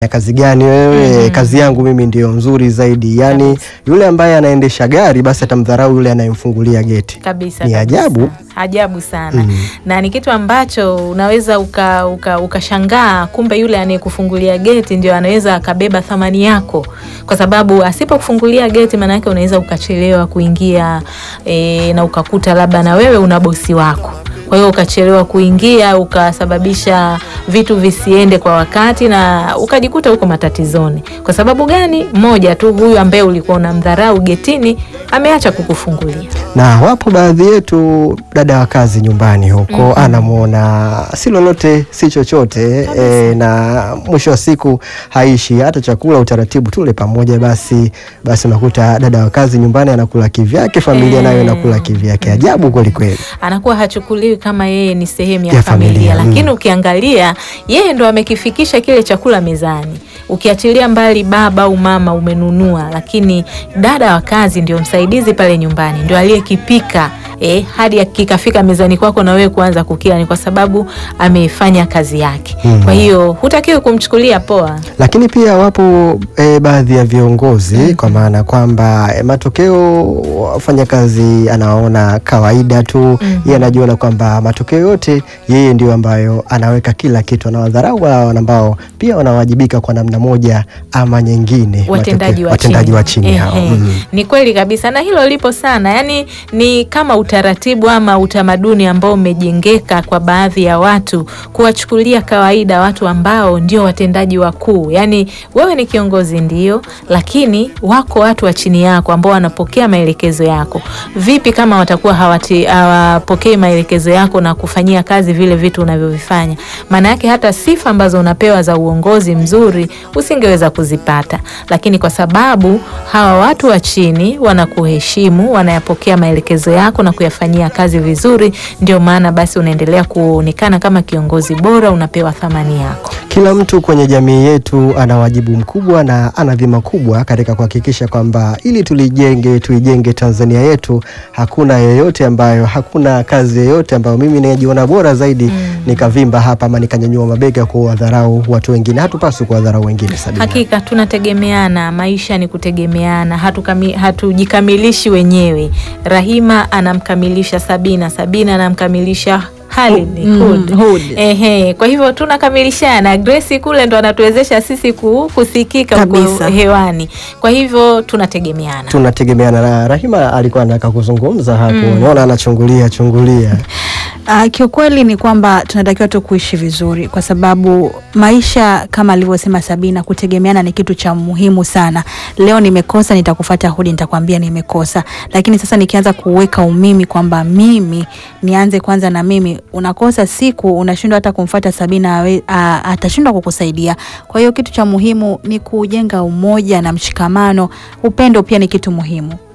ya kazi gani wewe? Kazi yangu mimi ndio nzuri zaidi. Yani Kabisa. yule ambaye anaendesha gari basi atamdharau yule anayemfungulia geti. kabisa Ni kabisa. ajabu. ajabu sana Mm. na ni kitu ambacho unaweza ukashangaa uka, ukashangaa kumbe yule anayekufungulia geti ndio anaweza akabeba thamani yako, kwa sababu asipokufungulia geti, maana yake unaweza ukachelewa kuingia e, na ukakuta labda na wewe una bosi wako kwa hiyo ukachelewa kuingia ukasababisha vitu visiende kwa wakati na ukajikuta huko matatizoni. Kwa sababu gani? Moja tu, huyu ambaye ulikuwa unamdharau getini ameacha kukufungulia. Na wapo baadhi yetu dada wa kazi nyumbani huko anamwona si lolote si chochote e, na mwisho wa siku haishi hata chakula, utaratibu tule pamoja, basi basi unakuta dada wa kazi nyumbani anakula kivyake, familia Eh. nayo inakula kivyake. Ajabu kweli kweli. anakuwa hachukuliwi kama yeye ni sehemu ya, Ya familia, familia, lakini mm. ukiangalia yeye ndo amekifikisha kile chakula mezani. Ukiachilia mbali baba au mama umenunua, lakini dada wa kazi ndio msaidizi pale nyumbani, ndio aliyekipika eh, hadi kikafika mezani kwako na wewe kuanza kukila, ni kwa sababu amefanya kazi yake. Mm. Kwa hiyo hutakiwi kumchukulia poa. Lakini pia wapo e, baadhi ya viongozi kwa maana kwamba e, matokeo wafanyakazi anaona kawaida tu yeye anajiona kwamba matokeo yote yeye ndio ambayo anaweka kila kitu, anawadharau wale ambao pia wanawajibika kwa namna moja ama nyingine, watendaji matokeo- wa watendaji chini, wa chini hao. Ehe. Mm. Ni kweli kabisa, na hilo lipo sana. Yani ni kama utaratibu ama utamaduni ambao umejengeka kwa baadhi ya watu kuwachukulia kawaida watu ambao ndio watendaji wakuu. Yani wewe ni kiongozi ndio, lakini wako watu wa chini yako ambao wanapokea maelekezo yako. Vipi kama watakuwa hawati- hawapokei maelekezo yako na kufanyia kazi vile vitu unavyovifanya? Maana yake hata sifa ambazo unapewa za uongozi mzuri usingeweza kuzipata, lakini kwa sababu hawa watu wa chini wanakuheshimu, wanayapokea maelekezo yako na kuyafanyia kazi vizuri, ndio maana basi unaendelea kuonekana kama kiongozi bora, unapewa thamani yako. Kila mtu kwenye jamii yetu ana wajibu mkubwa na ana dhima kubwa katika kuhakikisha kwamba ili tulijenge tuijenge Tanzania yetu, hakuna yoyote ambayo hakuna kazi yoyote ambayo mimi najiona bora zaidi nikavimba hapa ama nikanyanyua mabega kuwadharau watu wengine. Hatupaswi kuwadharau wengine Sabina. Hakika tunategemeana, maisha ni kutegemeana, hatukami- hatujikamilishi wenyewe. Rahima anamkamilisha Sabina, Sabina anamkamilisha Halid, Mm, Hud. Hud. Ehe, kwa hivyo tunakamilishana. Grace kule ndo anatuwezesha sisi ku- kusikika huko Kabisa. hewani, kwa hivyo tunategemeana. Tunategemeana na Rahima alikuwa anataka kuzungumza hapo, naona anachungulia chungulia. Uh, kiukweli ni kwamba tunatakiwa tu kuishi vizuri, kwa sababu maisha kama alivyosema Sabina, kutegemeana ni kitu cha muhimu sana. Leo nimekosa, nitakufuata Hudi, nitakwambia nimekosa, lakini sasa nikianza kuweka umimi kwamba mimi nianze kwanza na mimi, unakosa siku unashindwa hata kumfuata Sabina, awe- a- atashindwa kukusaidia. Kwa hiyo kitu cha muhimu ni kujenga umoja na mshikamano. Upendo pia ni kitu muhimu.